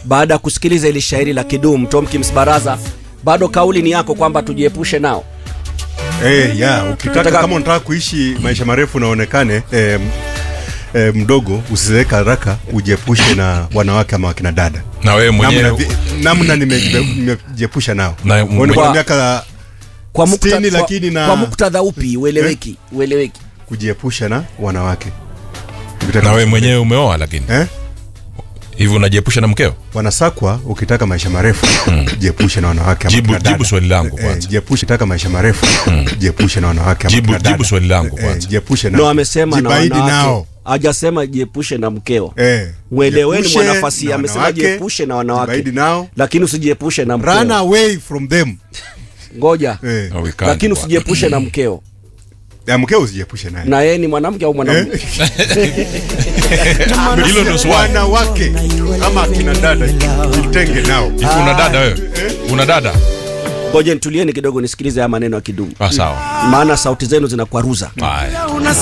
baada ya kusikiliza ili shairi la Kidum Tomkins Baraza, bado kauli ni yako kwamba tujiepushe nao. Eh, ya ukitaka Nataka- kama unataka kuishi maisha marefu na uonekane eh, eh, mdogo usizeeka haraka ujiepushe na wanawake ama wakina dada na wewe namna, mwenyewe vi- namna nimejipe- nimejiepusha nao Na Wewe mwenye- kwa Kwa- miaka Kwa muktadha, Sitini, kwa, lakini na- kwa muktadha upi ueleweki? Ueleweki. kujiepusha na wanawake Ukitaka na wewe maisha mwenyewe umeoa lakini eh? hivi unajiepusha na mkeo wanasakwa ukitaka maisha marefu jiepushe na wanawake ama Jibu- kina dada. jibu swali langu Eh, kwanza. jiepushe taka maisha marefu jiepushe na wanawake ama Jibu- kina dada. jibu swali langu Eh, kwanza. jiepushe na No, amesema na jibaidi wanawake. nao Hajasema jiepushe na mkeo. eh, Mweleweni jiepushe mwanafasi, na amesema wanawake, jiepushe na wanawake. jibaidi nao Lakini usijiepushe na run mkeo. away from them Ngoja. eh. No, we can't, Lakini bwana. usijiepushe na mkeo. ya mkeo usijiepushe naye Na yeye ni mwanamke au mwanamume? hilo ndio swali wanawake ama akina dada jitenge nao hivi una dada wewe una dada Ngoja nitulieni kidogo nisikilize haya maneno ya Kidum. ah sawa Maana sauti zenu zinakwaruza. haya